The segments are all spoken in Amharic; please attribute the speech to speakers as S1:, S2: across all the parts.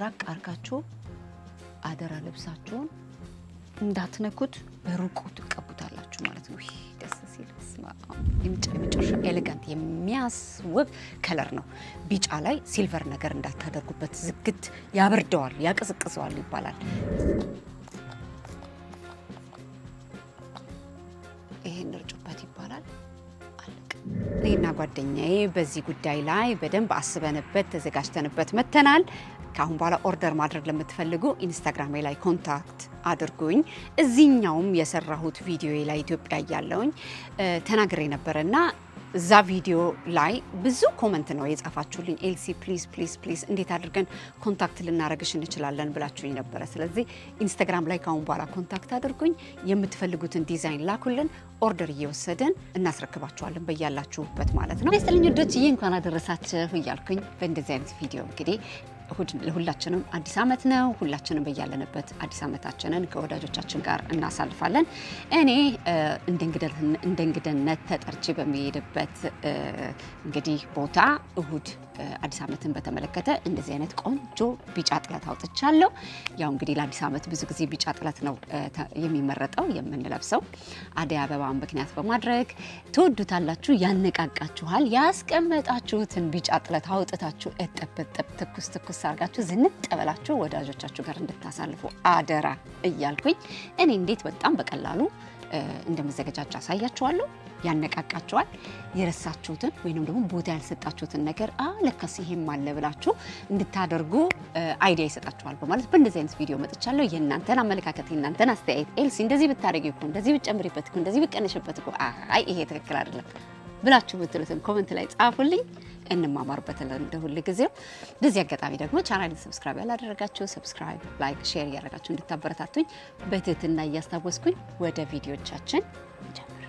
S1: ራቅ አርጋችሁ አደራ ልብሳችሁን እንዳትነኩት በሩቁ ትቀቡታላችሁ ማለት ነው። ይህ ደስ ሲል በስመ አብ። የመጨ- የመጨረሻ ኤሌጋንት የሚያስውብ ከለር ነው። ቢጫ ላይ ሲልቨር ነገር እንዳታደርጉበት፣ ዝግት ያበርደዋል፣ ያቀዘቅዘዋል ይባላል። ይሄን እርጩበት ይባላል። አለቀ። እኔና ጓደኛዬ በዚህ ጉዳይ ላይ በደንብ አስበንበት ተዘጋጅተንበት መተናል። ከአሁን በኋላ ኦርደር ማድረግ ለምትፈልጉ ኢንስታግራሜ ላይ ኮንታክት አድርጉኝ። እዚህኛውም የሰራሁት ቪዲዮ ላይ ኢትዮጵያ እያለውኝ ተናግሬ ነበረ እና እዛ ቪዲዮ ላይ ብዙ ኮመንት ነው የጻፋችሁልኝ። ኤልሲ ፕሊዝ ፕሊዝ ፕሊዝ እንዴት አድርገን ኮንታክት ልናደርግሽ እንችላለን ብላችሁኝ ነበረ። ስለዚህ ኢንስታግራም ላይ ከአሁን በኋላ ኮንታክት አድርጉኝ። የምትፈልጉትን ዲዛይን ላኩልን። ኦርደር እየወሰድን እናስረክባችኋለን በያላችሁበት ማለት ነው። ስጥልኝ ወዶች ይህ እንኳን አደረሳችሁ እያልኩኝ በእንደዚህ አይነት ቪዲዮ እንግዲህ እሁድ ለሁላችንም አዲስ ዓመት ነው። ሁላችንም በያለንበት አዲስ ዓመታችንን ከወዳጆቻችን ጋር እናሳልፋለን። እኔ እ፣ እንደ እንግደን- እንደ እንግድነት ተጠርቼ በሚሄድበት እ፣ እንግዲህ ቦታ እሁድ እ፣ አዲስ ዓመትን በተመለከተ እንደዚህ አይነት ቆንጆ ቢጫ ጥለት አውጥቻለሁ። ያው እንግዲህ ለአዲስ ዓመት ብዙ ጊዜ ቢጫ ጥለት ነው እ፣ ተ- የሚመረጠው የምንለብሰው አደይ አበባን ምክንያት በማድረግ ትወዱታላችሁ፣ ያነቃቃችኋል። ያስቀመጣችሁትን ቢጫ ጥለት አውጥታችሁ እጥብ እጥብ ትኩስ ትኩስ አድርጋችሁ ዝንጥ ብላችሁ ወዳጆቻችሁ ጋር እንድታሳልፉ አደራ እያልኩኝ እኔ እንዴት በጣም በቀላሉ እ፣ እንደመዘገጃጃ አሳያችኋለሁ። ያነቃቃችኋል። የረሳችሁትን ወይንም ደግሞ ቦታ ያልሰጣችሁትን ነገር አ ለካስ ይሄም አለ ብላችሁ እንድታደርጉ እ፣ አይዲያ ይሰጣችኋል በማለት በእንደዚህ አይነት ቪዲዮ መጥቻለሁ። የእናንተን አመለካከት የእናንተን አስተያየት ኤልሲ እንደዚህ ብታደርጊ እኮ እንደዚህ ብትጨምሪበት እኮ እንደዚህ ብትቀንሽበት እኮ አይ ይሄ ትክክል አይደለም ብላችሁ ብትሉትን ኮመንት ላይ ጻፉልኝ። እንማማርበታለን እንደ ሁል ጊዜው። በዚህ አጋጣሚ ደግሞ ቻናልን ሰብስክራይብ ያላደረጋችሁ ሰብስክራይብ፣ ላይክ፣ ሼር እያደረጋችሁ እንድታበረታቱኝ በትህትና እያስታወስኩኝ ወደ ቪዲዮቻችን እንጀምር።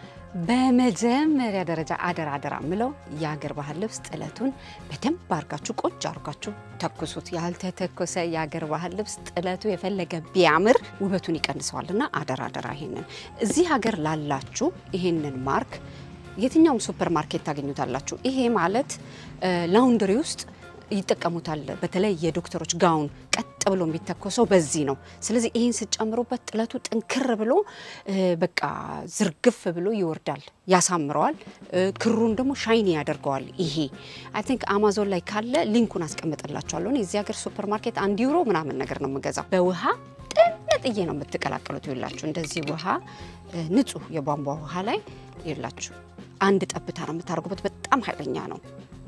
S1: በመጀመሪያ ደረጃ አደራ አደራ ምለው የሀገር ባህል ልብስ ጥለቱን በደንብ አርጋችሁ ቆንጆ አርጋችሁ ተኩሱት። ያልተተኮሰ የሀገር ባህል ልብስ ጥለቱ የፈለገ ቢያምር ውበቱን ይቀንሰዋልና አደራ አደራ። ይሄንን እዚህ ሀገር ላላችሁ ይሄንን ማርክ የትኛውም ሱፐር ማርኬት ታገኙታላችሁ። ይሄ ማለት እ፣ ላውንደሪ ውስጥ ይጠቀሙታል። በተለይ የዶክተሮች ጋውን ቀጥ ብሎ የሚተኮሰው በዚህ ነው። ስለዚህ ይህን ስጨምሩበት ጥለቱ ጥንክር ብሎ እ፣ በቃ ዝርግፍ ብሎ ይወርዳል፣ ያሳምረዋል። እ፣ ክሩን ደግሞ ሻይኒ ያደርገዋል። ይሄ አይ ቲንክ አማዞን ላይ ካለ ሊንኩን አስቀምጥላችኋለሁ። እኔ እዚህ ሀገር ሱፐር ማርኬት አንድ ዩሮ ምናምን ነገር ነው የምገዛው። በውሃ ጥንጥዬ ነው የምትቀላቀሉት። ይላችሁ እንደዚህ ውሃ እ፣ ንጹህ የቧንቧ ውሃ ላይ ይላችሁ አንድ ጠብታ ነው የምታደርጉበት። በጣም ኃይለኛ ነው።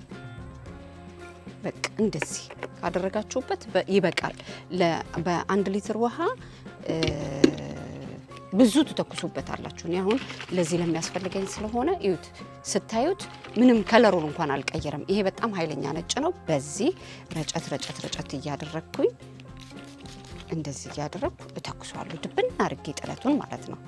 S1: በቃ እንደዚህ ካደረጋችሁበት በ- ይበቃል። ለ- በአንድ ሊትር ውሃ እ፣ ብዙ ትተኩሱበት አላችሁ። እኔ አሁን ለዚህ ለሚያስፈልገኝ ስለሆነ እዩት፣ ስታዩት ምንም ከለሩን እንኳን አልቀየረም። ይሄ በጣም ኃይለኛ ነጭ ነው። በዚህ ረጨት ረጨት ረጨት እያደረግኩኝ እንደዚህ እያደረግኩ እተኩሰዋለሁ። ድብን አድርጌ ጥለቱን ማለት ነው።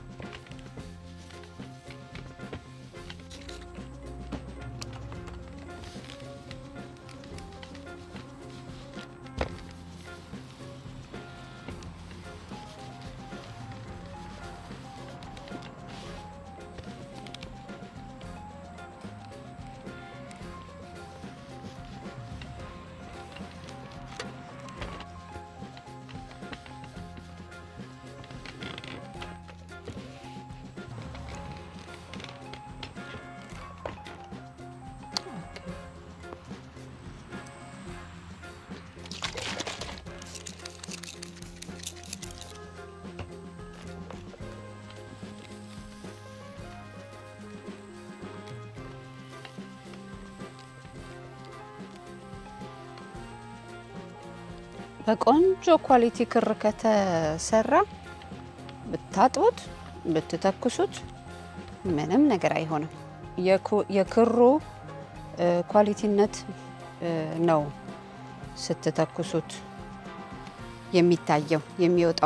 S1: በቆንጆ ኳሊቲ ክር ከተሰራ ብታጥቡት ብትተኩሱት ምንም ነገር አይሆንም። የኩ- የክሩ እ፣ ኳሊቲነት እ፣ ነው ስትተኩሱት የሚታየው የሚወጣው።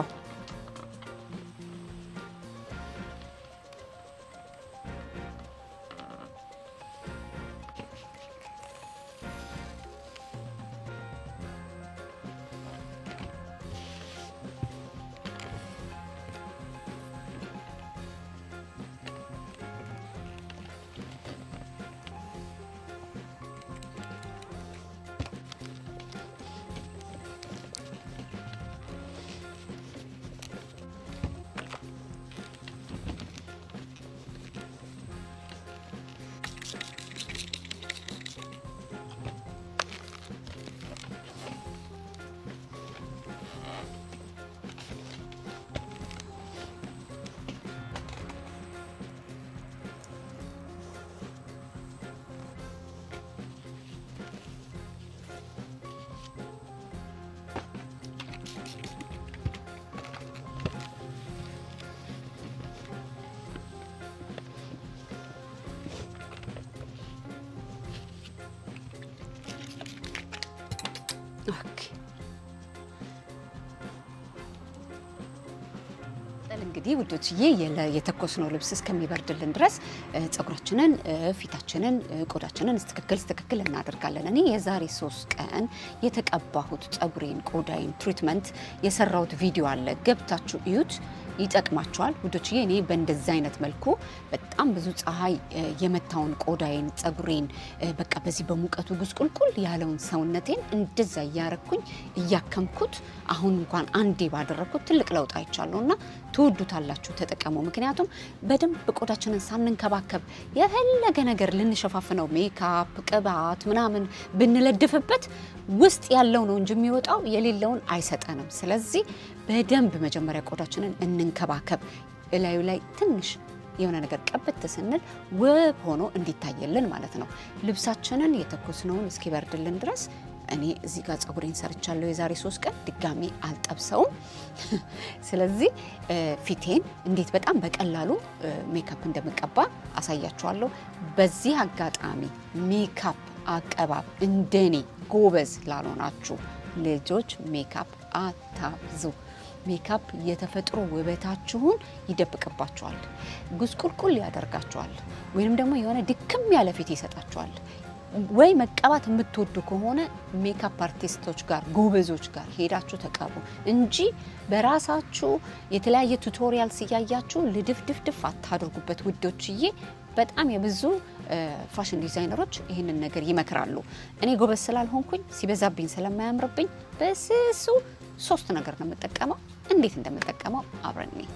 S1: እንግዲህ ውዶችዬ የለ- የተኮስነው ልብስ እስከሚበርድልን ድረስ እ፣ ፀጉራችንን እ፣ ፊታችንን እ፣ ቆዳችንን ስትክክል ስትክክል እናደርጋለን። እኔ የዛሬ ሶስት ቀን የተቀባሁት ፀጉሬን ቆዳይን ትሪትመንት የሰራሁት ቪዲዮ አለ፣ ገብታችሁ እዩት። ይጠቅማቸዋል ውዶችዬ። እኔ በእንደዚህ አይነት መልኩ በጣም ብዙ ፀሐይ እ፣ የመታውን ቆዳዬን ፀጉሬን እ፣ በቃ በዚህ በሙቀቱ ጉስቁልቁል ያለውን ሰውነቴን እንደዛ እያረኩኝ እያከምኩት አሁን እንኳን አንዴ ባደረግኩት ትልቅ ለውጥ አይቻለሁ እና ትወዱታላችሁ፣ ተጠቀሙ። ምክንያቱም በደንብ ቆዳችንን ሳንንከባከብ የፈለገ ነገር ልንሸፋፍነው ሜካፕ፣ ቅባት ምናምን ብንለድፍበት ውስጥ ያለው ነው እንጂ የሚወጣው የሌለውን አይሰጠንም። ስለዚህ በደንብ መጀመሪያ ቆዳችንን እንንከባከብ። እላዩ ላይ ትንሽ የሆነ ነገር ቀብት ስንል ውብ ሆኖ እንዲታየልን ማለት ነው። ልብሳችንን የተኮስነውን እስኪበርድልን ድረስ እኔ እዚህ ጋር ፀጉሬን ሰርቻለሁ የዛሬ ሶስት ቀን ድጋሚ አልጠብሰውም። ስለዚህ እ፣ ፊቴን እንዴት በጣም በቀላሉ እ፣ ሜካፕ እንደምቀባ አሳያችኋለሁ። በዚህ አጋጣሚ ሜካፕ አቀባብ እንደኔ ጎበዝ ላልሆናችሁ ልጆች ሜካፕ አታብዙ። ሜካፕ የተፈጥሮ ውበታችሁን ይደብቅባችኋል፣ ጉስቁልቁል ያደርጋችኋል፣ ወይንም ደግሞ የሆነ ድክም ያለ ፊት ይሰጣችኋል። ወይ መቀባት የምትወዱ ከሆነ ሜካፕ አርቲስቶች ጋር ጎበዞች ጋር ሄዳችሁ ተቀቡ እንጂ በራሳችሁ የተለያየ ቱቶሪያል ሲያያችሁ ልድፍድፍድፍ አታድርጉበት ውዶችዬ። በጣም የብዙ እ፣ ፋሽን ዲዛይነሮች ይህንን ነገር ይመክራሉ። እኔ ጎበዝ ስላልሆንኩኝ ሲበዛብኝ ስለማያምርብኝ በስሱ ሶስት ነገር ነው የምጠቀመው። እንዴት እንደምጠቀመው አብረን እንይ።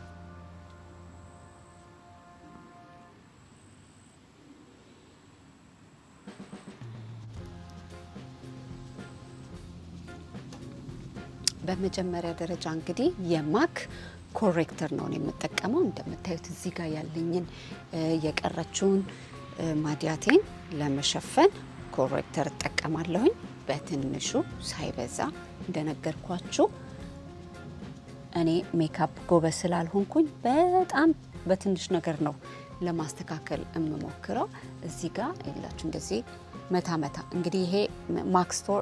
S1: በመጀመሪያ ደረጃ እንግዲህ የማክ ኮሬክተር ነው እኔ የምጠቀመው። እንደምታዩት እዚህ ጋር ያለኝን እ፣ የቀረችውን እ፣ ማዲያቴን ለመሸፈን ኮሬክተር እጠቀማለሁኝ። በትንሹ ሳይበዛ እንደነገርኳችሁ እኔ ሜካፕ ጎበዝ ስላልሆንኩኝ በጣም በትንሽ ነገር ነው ለማስተካከል የምሞክረው። እዚህ ጋር የላችሁ እንደዚህ መታ መታ እንግዲህ ይሄ ማክስቶር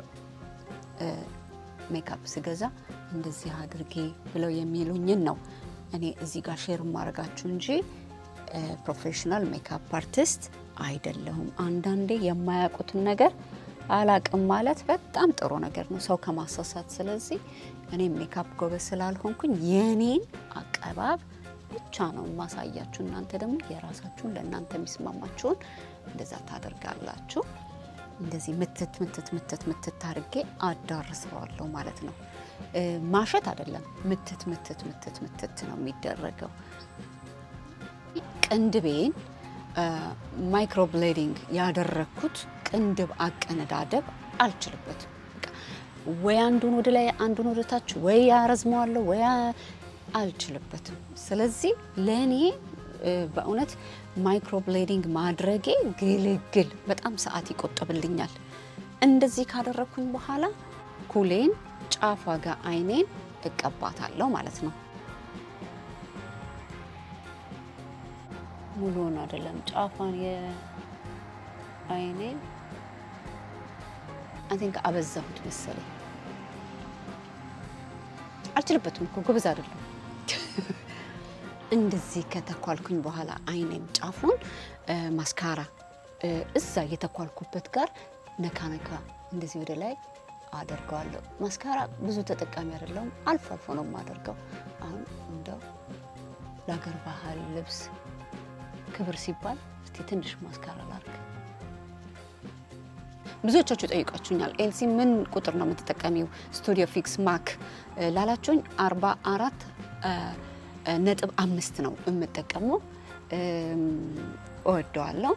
S1: ሜካፕ ስገዛ እንደዚህ አድርጌ ብለው የሚሉኝን ነው እኔ እዚህ ጋር ሼር ማድረጋችሁ እንጂ ፕሮፌሽናል ሜካፕ አርቲስት አይደለሁም። አንዳንዴ የማያውቁትን ነገር አላቅም ማለት በጣም ጥሩ ነገር ነው ሰው ከማሳሳት። ስለዚህ እኔ ሜካፕ ጎበዝ ስላልሆንኩኝ የኔን አቀባብ ብቻ ነው የማሳያችሁ። እናንተ ደግሞ የራሳችሁን ለእናንተ የሚስማማችሁን እንደዛ ታደርጋላችሁ። እንደዚህ ምትት ምትት ምትት ምትት አድርጌ አዳርሰዋለሁ ማለት ነው። እ፣ ማሸት አይደለም፣ ምትት ምትት ምትት ምትት ነው የሚደረገው። ቅንድቤን ማይክሮብሌዲንግ ያደረግኩት ቅንድብ አቀነዳደብ አልችልበትም። በቃ ወይ አንዱን ወደ ላይ አንዱን ወደ ታች ወይ ያረዝመዋለሁ ወይ አልችልበትም። ስለዚህ ለእኔ እ፣ በእውነት ማይክሮብሌዲንግ ማድረጌ ግልግል በጣም ሰዓት ይቆጥብልኛል። እንደዚህ ካደረግኩኝ በኋላ ኩሌን ጫፏ ጋር አይኔን እቀባታለሁ ማለት ነው። ሙሉውን አይደለም ጫፏን የአይኔን አይ ቲንክ አበዛሁት መሰለኝ። አልችልበትም እኮ ጎበዝ አይደለም። እንደዚህ ከተኳልኩኝ በኋላ አይኔን ጫፉን እ፣ ማስካራ እ፣ እዛ የተኳልኩበት ጋር ነካ ነካ እንደዚህ ወደ ላይ አደርገዋለሁ። ማስካራ ብዙ ተጠቃሚ አይደለሁም፣ አልፎ አልፎ ነው የማደርገው። አሁን እንደው ለሀገር ባህል ልብስ ክብር ሲባል እስቲ ትንሽ ማስካራ ላርግ። ብዙዎቻችሁ ጠይቃችሁኛል፣ ኤልሲ ምን ቁጥር ነው የምትጠቀሚው ስቱዲዮ ፊክስ ማክ እ፣ ላላችሁኝ አርባ አራት ነጥብ አምስት ነው የምጠቀመው። እም፣ እወደዋለሁ።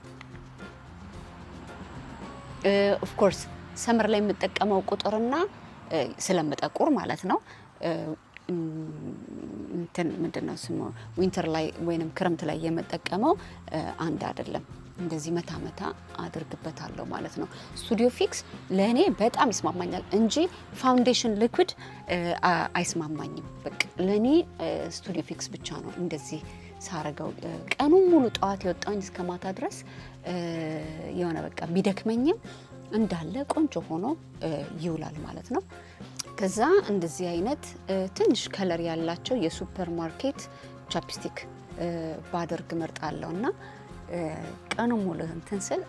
S1: ኦፍኮርስ ሰመር ላይ የምጠቀመው ቁጥርና እ፣ ስለምጠቁር ማለት ነው እ፣ እም፣ እንትን ምንድን ነው ስሙ ዊንተር ላይ ወይንም ክረምት ላይ የምጠቀመው እ፣ አንድ አይደለም። እንደዚህ መታ መታ አድርግበታለሁ ማለት ነው። ስቱዲዮ ፊክስ ለእኔ በጣም ይስማማኛል እንጂ ፋውንዴሽን ሊኩድ አ- አይስማማኝም። በቃ ለእኔ እ፣ ስቱዲዮ ፊክስ ብቻ ነው እንደዚህ ሳረገው እ፣ ቀኑን ሙሉ ጠዋት የወጣኝ እስከ ማታ ድረስ እ፣ የሆነ በቃ ቢደክመኝም እንዳለ ቆንጆ ሆኖ እ፣ ይውላል ማለት ነው። ከዛ እንደዚህ አይነት ትንሽ ከለር ያላቸው የሱፐር ማርኬት ቻፕስቲክ ባደርግ እመርጣለሁ እና ቀኑ ሙሉ እንትን ስል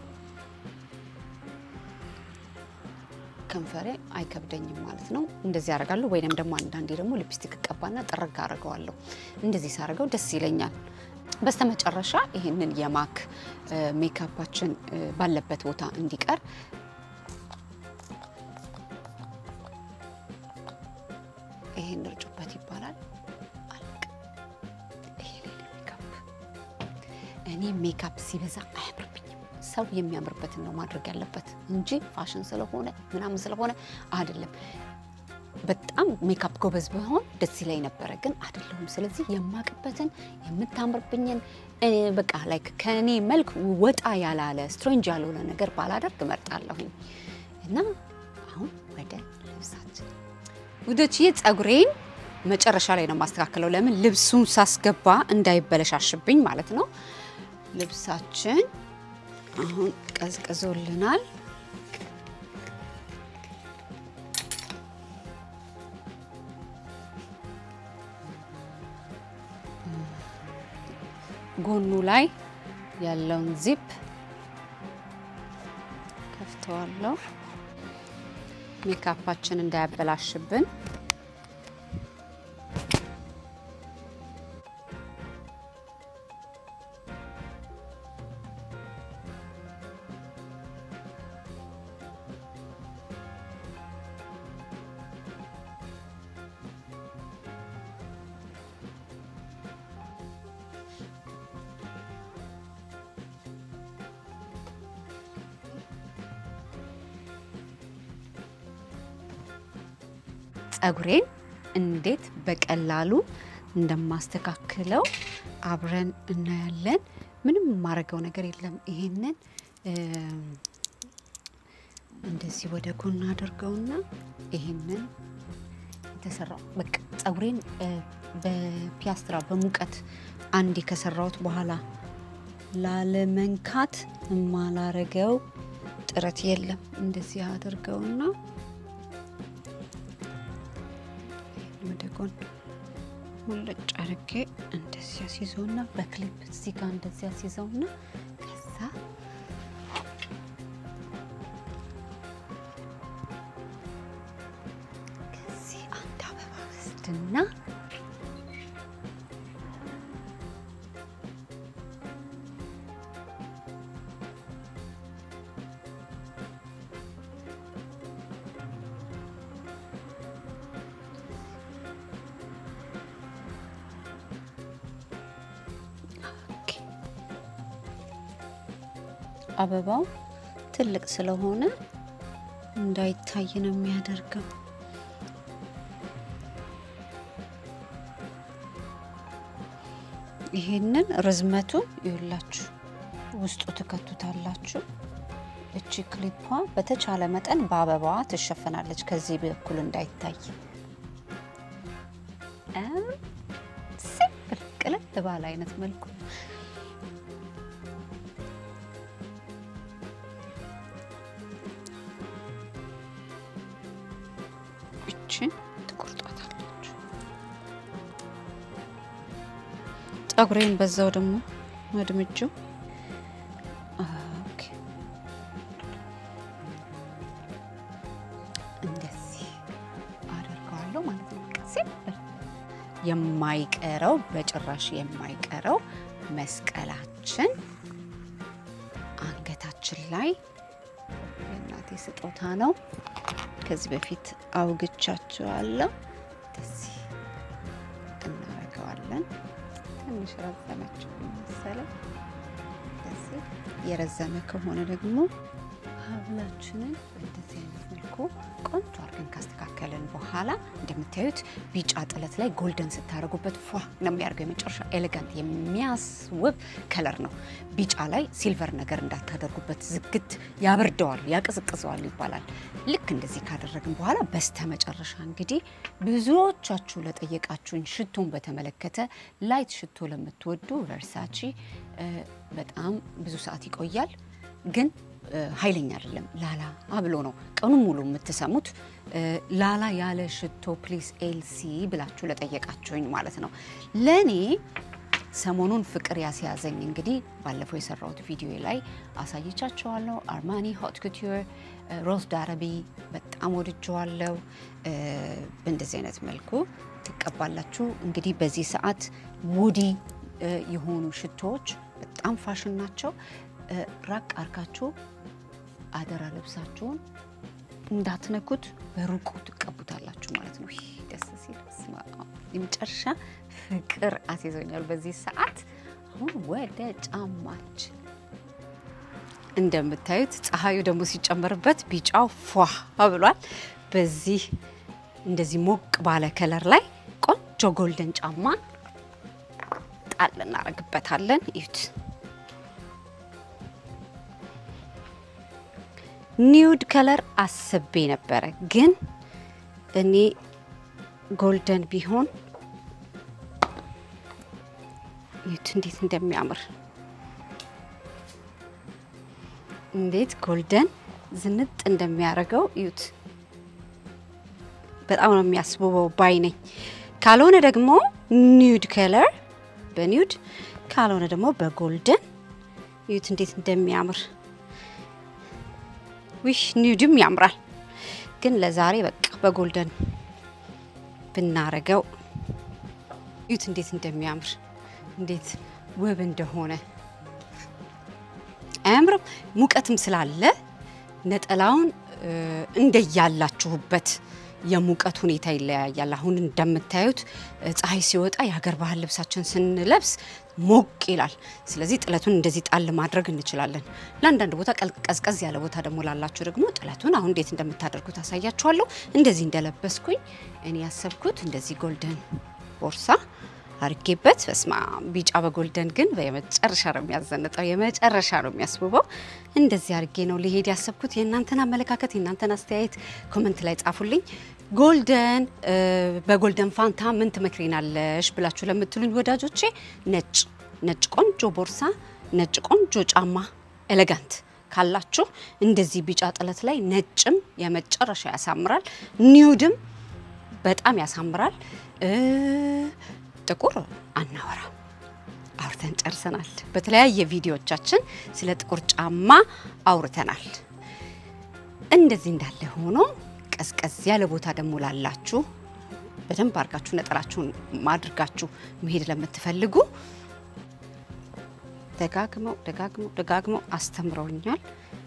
S1: ከንፈሬ አይከብደኝም ማለት ነው። እንደዚህ አደርጋለሁ። ወይንም ደግሞ አንዳንዴ ደግሞ ሊፕስቲክ እቀባና ጥርግ አድርገዋለሁ። እንደዚህ ሳደርገው ደስ ይለኛል። በስተመጨረሻ ይህንን የማክ ሜካፓችን ባለበት ቦታ እንዲቀር ይሄን እርጩበት ይባላል። አለቅ ይሄ ሌላ ሜካፕ። እኔ ሜካፕ ሲበዛ አያምርብኝም። ሰው የሚያምርበትን ነው ማድረግ ያለበት እንጂ ፋሽን ስለሆነ ምናምን ስለሆነ አይደለም። በጣም ሜካፕ ጎበዝ በሆን ደስ ይለኝ ነበረ፣ ግን አይደለሁም። ስለዚህ የማቅበትን የምታምርብኝን በቃ ላይክ ከእኔ መልክ ወጣ ያላለ ስትሬንጅ ያልሆነ ነገር ባላደርግ እመርጣለሁኝ። እና አሁን ወደ ልብሳችን ውዶችዬ፣ ጸጉሬን መጨረሻ ላይ ነው የማስተካከለው። ለምን ልብሱን ሳስገባ እንዳይበለሻሽብኝ ማለት ነው። ልብሳችን አሁን ቀዝቅዞልናል። ጎኑ ላይ ያለውን ዚፕ ከፍተዋለሁ፣ ሜካፓችን እንዳያበላሽብን። ጸጉሬን እንዴት በቀላሉ እንደማስተካክለው አብረን እናያለን። ምንም የማረገው ነገር የለም። ይሄንን እንደዚህ ወደ ጎን አድርገውና ይሄንን የተሰራው በቃ ጸጉሬን በፒያስትራ በሙቀት አንዴ ከሰራሁት በኋላ ላለመንካት የማላረገው ጥረት የለም። እንደዚህ አድርገውና ወደ ጎን ሙልጭ አድርጌ እንደዚህ አስይዘውና በክሊፕ እዚህ ጋር እንደዚህ አስይዘውና ከዛ ከዚህ አንድ አበባ ወስድና አበባው ትልቅ ስለሆነ እንዳይታይ ነው የሚያደርገው። ይሄንን ርዝመቱ ይኸውላችሁ ውስጡ ትከቱታላችሁ። እቺ ክሊፓ በተቻለ መጠን በአበባዋ ትሸፈናለች፣ ከዚህ በኩል እንዳይታይ። ሲምፕል ቅልል ባለ አይነት መልኩ እችን ትቆርጧታላችሁ። ፀጉሬን በዛው ደግሞ መድምጁ እንደዚህ አደርገዋለሁ ማለት ነው። ሲምፕል የማይቀረው በጭራሽ የማይቀረው መስቀላችን አንገታችን ላይ የእናቴ ስጦታ ነው። ከዚህ በፊት አውግቻችኋለሁ። እንደዚህ እናደርገዋለን። ትንሽ ረዘመችው መሰለኝ። እንደዚህ የረዘመ ከሆነ ደግሞ ሀብላችንን እንደዚህ አይነት መልኩ ቆንጆ አድርገን ካስተካከልን በኋላ እንደምታዩት ቢጫ ጥለት ላይ ጎልደን ስታደርጉበት ፏ ነው የሚያደርገው። የመጨረሻ ኤሌጋንት የሚያስውብ ከለር ነው። ቢጫ ላይ ሲልቨር ነገር እንዳታደርጉበት፣ ዝግት ያበርደዋል፣ ያቀዝቅዘዋል ይባላል። ልክ እንደዚህ ካደረግን በኋላ በስተ መጨረሻ እንግዲህ ብዙዎቻችሁ ለጠየቃችሁኝ ሽቶን በተመለከተ ላይት ሽቶ ለምትወዱ ቨርሳቺ በጣም ብዙ ሰዓት ይቆያል ግን ኃይለኛ አይደለም። ላላ አብሎ ነው ቀኑን ሙሉ የምትሰሙት። ላላ ያለ ሽቶ ፕሊስ ኤልሲ ብላችሁ ለጠየቃችሁኝ ማለት ነው ለእኔ ሰሞኑን ፍቅር ያስያዘኝ እንግዲህ ባለፈው የሰራሁት ቪዲዮ ላይ አሳይቻቸዋለሁ። አርማኒ ሆት ኩቲር ሮዝ ዳረቢ በጣም ወድጀዋለሁ። በእንደዚህ አይነት መልኩ ትቀባላችሁ። እንግዲህ በዚህ ሰዓት ውዲ የሆኑ ሽቶዎች በጣም ፋሽን ናቸው። ራቅ አርጋችሁ አደራ ልብሳችሁን እንዳትነኩት በሩቁ ትቀቡታላችሁ ማለት ነው። ደስ ሲል የመጨረሻ ፍቅር አስይዞኛል በዚህ ሰዓት። አሁን ወደ ጫማችን እንደምታዩት ፀሐዩ ደግሞ ሲጨመርበት ቢጫው ፏ ብሏል። በዚህ እንደዚህ ሞቅ ባለ ከለር ላይ ቆንጆ ጎልደን ጫማ ጣል እናደርግበታለን። እዩት። ኒውድ ከለር አስቤ ነበረ፣ ግን እኔ ጎልደን ቢሆን እዩት እንዴት እንደሚያምር እንዴት ጎልደን ዝንጥ እንደሚያደርገው እዩት። በጣም ነው የሚያስውበው ባይ ነኝ። ካልሆነ ደግሞ ኒውድ ከለር በኒውድ ካልሆነ ደግሞ በጎልደን እዩት እንዴት እንደሚያምር ዊሽ ኒውድም ያምራል፣ ግን ለዛሬ በቃ በጎልደን ብናረገው እዩት እንዴት እንደሚያምር እንዴት ውብ እንደሆነ አያምርም? ሙቀትም ስላለ ነጠላውን እንደያላችሁበት የሙቀት ሁኔታ ይለያያል። አሁን እንደምታዩት ፀሐይ ሲወጣ የሀገር ባህል ልብሳችን ስንለብስ ሞቅ ይላል። ስለዚህ ጥለቱን እንደዚህ ጣል ማድረግ እንችላለን። ለአንዳንድ ቦታ ቀዝቀዝ ያለ ቦታ ደግሞ ላላችሁ ደግሞ ጥለቱን አሁን እንዴት እንደምታደርጉት አሳያችኋለሁ። እንደዚህ እንደለበስኩኝ እኔ ያሰብኩት እንደዚህ ጎልደን ቦርሳ አርጌበት በስማ ቢጫ በጎልደን ግን የመጨረሻ ነው የሚያዘንጠው፣ የመጨረሻ ነው የሚያስውበው። እንደዚህ አርጌ ነው ሊሄድ ያሰብኩት። የእናንተን አመለካከት የእናንተን አስተያየት ኮመንት ላይ ጻፉልኝ። ጎልደን በጎልደን ፋንታ ምን ትመክሪናለሽ ብላችሁ ለምትሉኝ ወዳጆቼ ነጭ ነጭ ቆንጆ ቦርሳ፣ ነጭ ቆንጆ ጫማ ኤሌጋንት ካላችሁ እንደዚህ ቢጫ ጥለት ላይ ነጭም የመጨረሻ ያሳምራል፣ ኒውድም በጣም ያሳምራል። ጥቁር አናወራ አውርተን ጨርሰናል። በተለያየ ቪዲዮዎቻችን ስለ ጥቁር ጫማ አውርተናል። እንደዚህ እንዳለ ሆኖ ቀዝቀዝ ያለ ቦታ ደግሞ ላላችሁ በደንብ አድርጋችሁ ነጠላችሁን ማድርጋችሁ መሄድ ለምትፈልጉ ደጋግመው ደጋግመው ደጋግመው አስተምረውኛል።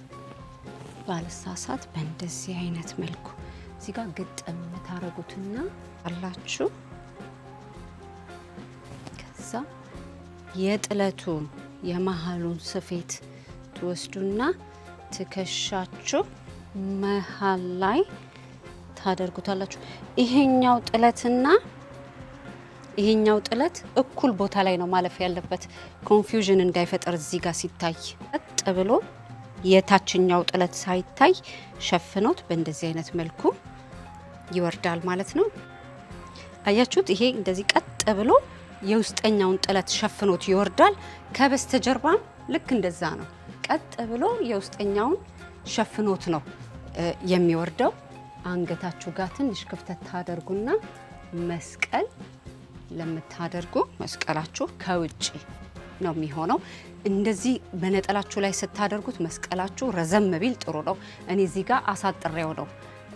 S1: ባለሳሳት በእንደዚህ አይነት መልኩ እዚህ ጋር ግጥም የምታረጉትና አላችሁ ከዛ የጥለቱን የመሀሉን ስፌት ትወስዱና ትከሻችሁ መሀል ላይ ታደርጉታላችሁ። ይሄኛው ጥለትና ይሄኛው ጥለት እኩል ቦታ ላይ ነው ማለፍ ያለበት፣ ኮንፊውዥን እንዳይፈጠር እዚህ ጋር ሲታይ ቀጥ ብሎ የታችኛው ጥለት ሳይታይ ሸፍኖት በእንደዚህ አይነት መልኩ ይወርዳል ማለት ነው። አያችሁት? ይሄ እንደዚህ ቀጥ ብሎ የውስጠኛውን ጥለት ሸፍኖት ይወርዳል። ከበስተጀርባም ልክ እንደዛ ነው። ቀጥ ብሎ የውስጠኛውን ሸፍኖት ነው የሚወርደው። አንገታችሁ ጋር ትንሽ ክፍተት ታደርጉና መስቀል ለምታደርጉ መስቀላችሁ ከውጭ ነው የሚሆነው። እንደዚህ በነጠላችሁ ላይ ስታደርጉት መስቀላችሁ ረዘም ቢል ጥሩ ነው። እኔ እዚህ ጋር አሳጥሬው ነው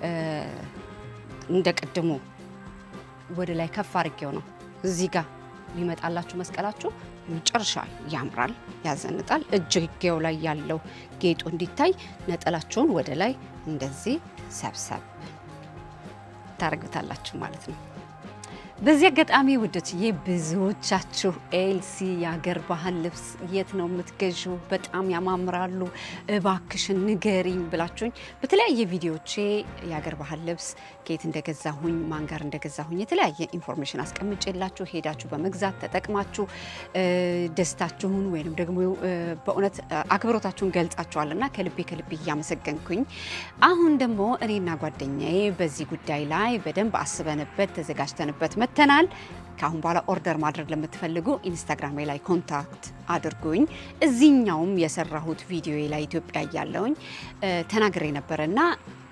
S1: እንደ ቅድሙ ወደ ላይ ከፍ አድርጌው ነው እዚህ ጋር ሊመጣላችሁ መስቀላችሁ መጨረሻ ያምራል፣ ያዘንጣል። እጅጌው ላይ ያለው ጌጡ እንዲታይ ነጠላችሁን ወደ ላይ እንደዚህ ሰብሰብ ታደርጉታላችሁ ማለት ነው። በዚህ አጋጣሚ ውዶችዬ ብዙዎቻችሁ ኤልሲ የሀገር ባህል ልብስ የት ነው የምትገዢው? በጣም ያማምራሉ፣ እባክሽን ንገሪኝ ብላችሁኝ በተለያየ ቪዲዮቼ የሀገር ባህል ልብስ ከየት እንደገዛሁኝ ማን ጋር እንደገዛሁኝ የተለያየ ኢንፎርሜሽን አስቀምጬላችሁ ሄዳችሁ በመግዛት ተጠቅማችሁ ደስታችሁን ወይንም ደግሞ በእውነት አክብሮታችሁን ገልጻችኋልና ከልቤ ከልቤ እያመሰገንኩኝ አሁን ደግሞ እኔና ጓደኛዬ በዚህ ጉዳይ ላይ በደንብ አስበንበት ተዘጋጅተንበት መተናል። ከአሁን በኋላ ኦርደር ማድረግ ለምትፈልጉ ኢንስታግራሜ ላይ ኮንታክት አድርጉኝ። እዚህኛውም የሰራሁት ቪዲዮ ላይ ኢትዮጵያ እያለውኝ ተናግሬ ነበረ እና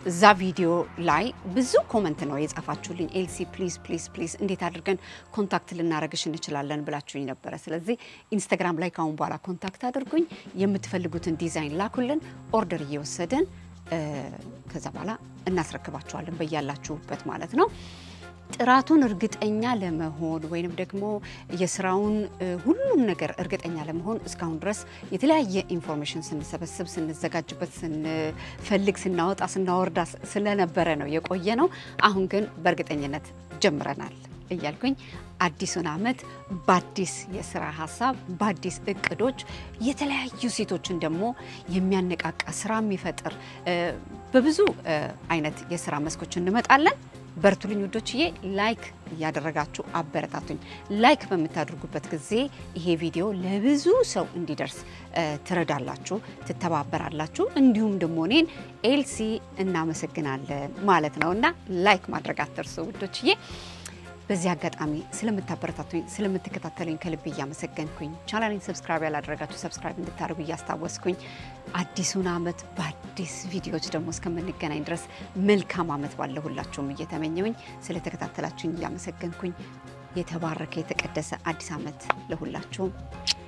S1: እዛ ቪዲዮ ላይ ብዙ ኮመንት ነው የጻፋችሁልኝ። ኤልሲ ፕሊዝ ፕሊዝ ፕሊዝ እንዴት አድርገን ኮንታክት ልናረግሽ እንችላለን ብላችሁኝ ነበረ። ስለዚህ ኢንስታግራም ላይ ካሁን በኋላ ኮንታክት አድርጉኝ፣ የምትፈልጉትን ዲዛይን ላኩልን፣ ኦርደር እየወሰድን ከዛ በኋላ እናስረክባችኋለን በያላችሁበት ማለት ነው። ጥራቱን እርግጠኛ ለመሆን ወይንም ደግሞ የስራውን ሁሉም ነገር እርግጠኛ ለመሆን እስካሁን ድረስ የተለያየ ኢንፎርሜሽን ስንሰበስብ፣ ስንዘጋጅበት፣ ስንፈልግ፣ ስናወጣ፣ ስናወርዳ ስለነበረ ነው የቆየ ነው። አሁን ግን በእርግጠኝነት ጀምረናል እያልኩኝ አዲሱን ዓመት በአዲስ የስራ ሀሳብ በአዲስ እቅዶች የተለያዩ ሴቶችን ደግሞ የሚያነቃቃ ስራ የሚፈጥር በብዙ አይነት የስራ መስኮች እንመጣለን። በርቱልኝ ውዶችዬ፣ ላይክ እያደረጋችሁ አበረታቱኝ። ላይክ በምታደርጉበት ጊዜ ይሄ ቪዲዮ ለብዙ ሰው እንዲደርስ ትረዳላችሁ፣ ትተባበራላችሁ። እንዲሁም ደግሞ እኔን ኤልሲ እናመሰግናለን ማለት ነው እና ላይክ ማድረግ አትርሱ ውዶችዬ። በዚህ አጋጣሚ ስለምታበረታቱኝ ስለምትከታተሉኝ ከልብ እያመሰገንኩኝ ቻናሌን ሰብስክራይብ ያላደረጋችሁ ሰብስክራይብ እንድታደርጉ እያስታወስኩኝ አዲሱን ዓመት በአዲስ ቪዲዮዎች ደግሞ እስከምንገናኝ ድረስ መልካም ዓመት ባለሁላችሁም እየተመኘውኝ ስለተከታተላችሁኝ እያመሰገንኩኝ የተባረከ የተቀደሰ አዲስ ዓመት ለሁላችሁም